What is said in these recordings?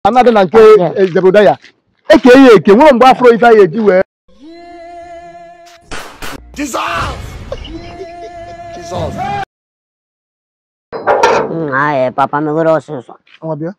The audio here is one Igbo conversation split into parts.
anadị na nke ezebodo ya eke ya eke nwere mgbe afro ife anyị eji wee Mm, Ay, papa megoro ọsịsọ. nwa bịa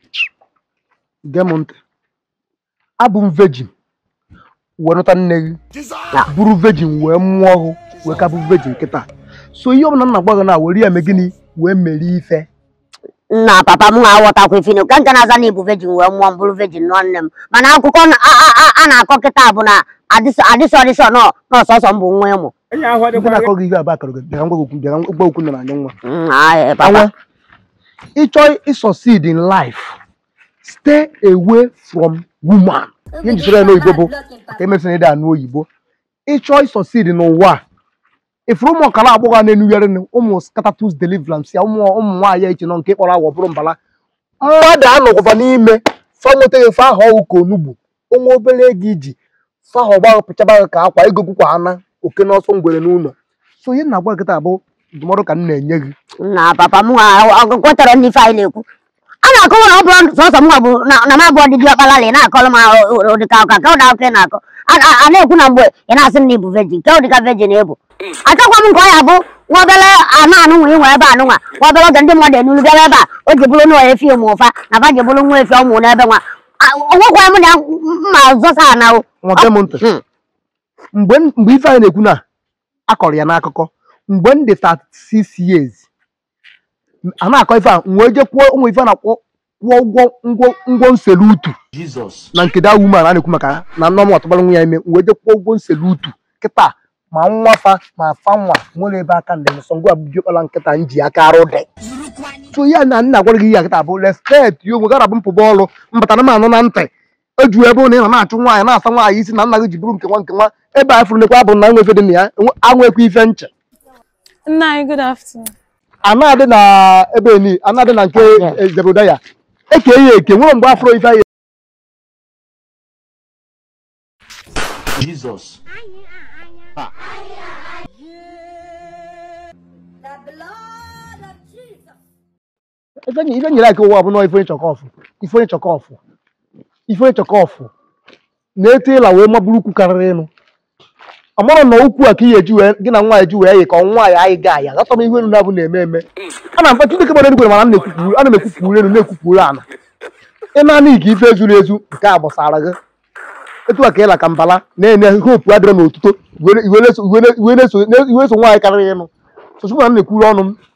gee m ntị abụ m vejin wee nụta nne gị Ya. bụrụ vejin wee mụọ ọhụ wee ka bụ vejin kịta so ihe ọbụla nna gwa gị na were ya mee gịnị wee merie ife Nna papa m aghọtakwa ifinu ka nke na-aza na ibu vejin wee mụọ m bụrụ vejin nụọ nne m mana akụkọ na- a- a- a- a na-akọ kịta bụ na adịsọ adịsọ adịsọ nọ n'ọsọsọ m bụ nwa ịmụ. ndị na-akọ gị ihe abụ akọrọ gị bịara ngwa gị okwu bịara ngwa okwu nọ n'anya nwa Mm, Ay, papa. Anwa, ịchọ ịsucceed in life stay away from woman ihe njisoro ya n'oyibo bụ ka emesịrị ịdị anụ oyibo ịchọ ịsucceed n'ụwa a ifuru ụmụ ọkara agbọghọ a na-enugharị ụmụ scatatus deliverance ya ụmụ ụmụ nwaanyị echi nọ nke kpọrọ agwọ bụrụ mbala mmadụ anọgọba n'ime fa nwetaghị fa aha ọgwụ ka onugbu onwe obere ego iji fa ahụ ọgba pịchaba gị ka akwa ego gwụkwa ana oke n'ọsọ ngwere n'ụlọ so ihe na-agwa gị taa bụ ndụmọdụ ka m na-enye gị Nna papa m kwetara n'ife anyị na-ekwu. A na-akọwa na ọ bụrụ sọsọ m bụ na na m abụọ dị diọkpala ị na-akọrọ m ụdịka ụka ka ụda akụkọ ị na-akọ. A- a a na-ekwu na mgbe ị na-asị m na ịbụ vejin ka ụdịka vejin ịbụ. Achọkwa m nke ọ ya bụ nwa obere anụ anụ nwa inwe ebe anụ nwa nwa obere oge ndị mmadụ enulu bịara ebe a o ji bụrụ nwa efi ụmụ ụfa na fa ji bụrụ nwa efi ọmụ n'ebe nwa A- o nwekwa m na mma zọsa ana o. nwa gee m ntị Hmm. mgbe m- mgbe ife anyị na-ekwu na akọrọ ya n'akụkọ mgbe m dị 36 years a na-akọ ife a m wee je kwuo ụmụ ife a na-akwụ kwụọ ụgwọ ngwo ngwo nselu utu na nke da woman a na-ekwu maka ya na nneọma ọtụbara nwa ya ime m wee je kwụọ ụgwọ nselu utu kịta ma nwa fa ma fa nwa nwere ebe aka ndị nsọ ngwa bidiokpala nkịta m ji aka arụ dị so ya na nna gwara gị ya kịta bụ respect ya onwe gara bụ mpụba ọrụ mbata m anụ na ntị eju ebe ụnụ ị nọ na-achụ nwaanyị na-asa nwaanyị isi na nna gị ji bụrụ nke nwa nke nwa ebe a fụrụ nekwa bụ na nwe ife dị na ya enwe- anwekwa ife nche Nna anyị, good afternoon. anadị na ebe ni anadị na nke Yeah. ezebodo ya eke ya eke nwere mgbe afro ife anyị Jesus. ife nye- ife nyere aka ụwa bụ nọ ife onye chọkọfụ ife onye chọkọfụ ife onye chọkọfụ na-eto ịla wee maburu ukwu karịrị ịnụ amara na ukwu a ka ihe eji wee gị na nwaanyị ji wee yi ka nwaanyị anyị ga aya ghọta m ihe elu na-abụ na-eme eme a na mfa chineke gbara eluigwe mana m na-ekwupụ ana m ekwupụrụ elu na-ekwupụrụ ana ị na-anị ka ife ezuru ezu nke a gbasara gị etu a ka ịla ka mbala na-enye hopu adịrọ n'otuto iwe na-eso iwe na-eso nwaanyị karịrị ịnụ sochukwu na m na-ekwuru ọnụ m